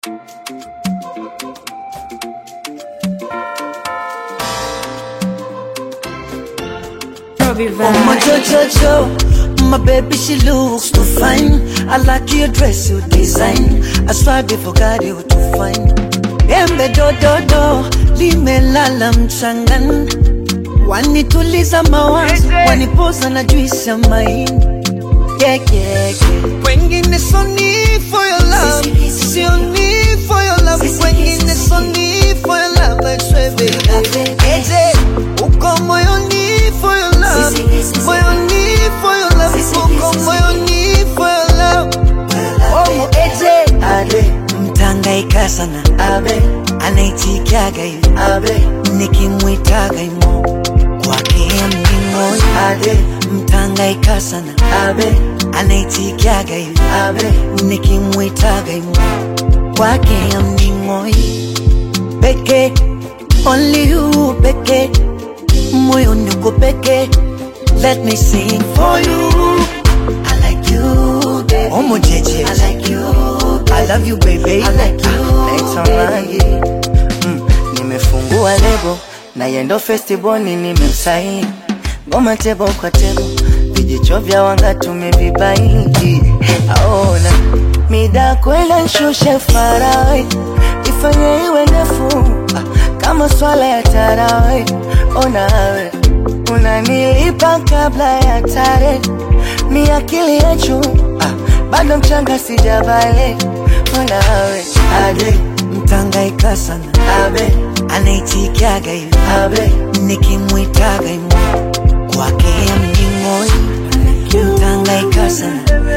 Robbie Oh my Vibe. Jojo, my baby she looks too fine. I like your dress, your design. I swear before God you too fine. Embe do do do, limelala mchangani. Wanituliza mawazo, wanipoza na juisi ya maini. Yeah, yeah, yeah. Wengine so need for your love, sio need for your love. Wengine so need for your love, I swear baby. Eje, uko moyoni for your love, moyoni for your love, uko moyoni for your love. Oh, eje, ade, mtangaika sana, abe, anaitikiaga hivi, abe, nikimwitaga imo kwake mningoi, ade, mtangaika sana, abe, anaitikiaga hivi, abe, nikimwitaga imo kwake mningoi, peke, only you peke, moyoni uko peke, let me sing for you. I like you, baby. Omo jeje. I like you. I love you, baby. I like you. naitwa Mangi mm, nimefungua lebo na yendo festiboni nimemsaini ngoma tebo kwa tebo vijicho vya wanga tumevibaini aona mida kwenda nshushe farawe ifanye iwe ndefu ah, kama swala ya tarawe onawe unanilipa kabla ya tare mi akili ya juu ah, bado mchanga sijabale onawe Ade, mtangaika sana. Abe, anaitikiaga hivi. Abe, nikimwitaga imo kwake mningoi. Mtangaika sana.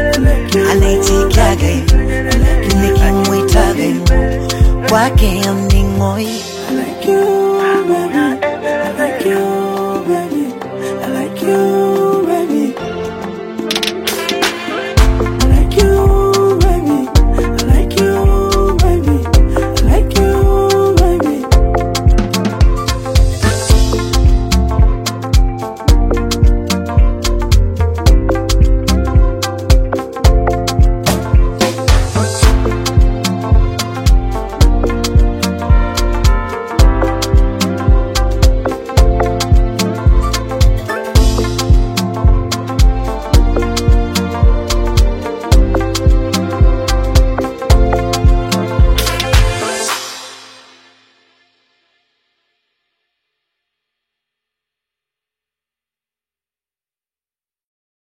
Anaitikiaga hivi. Nikimwitaga imo kwake mningoi.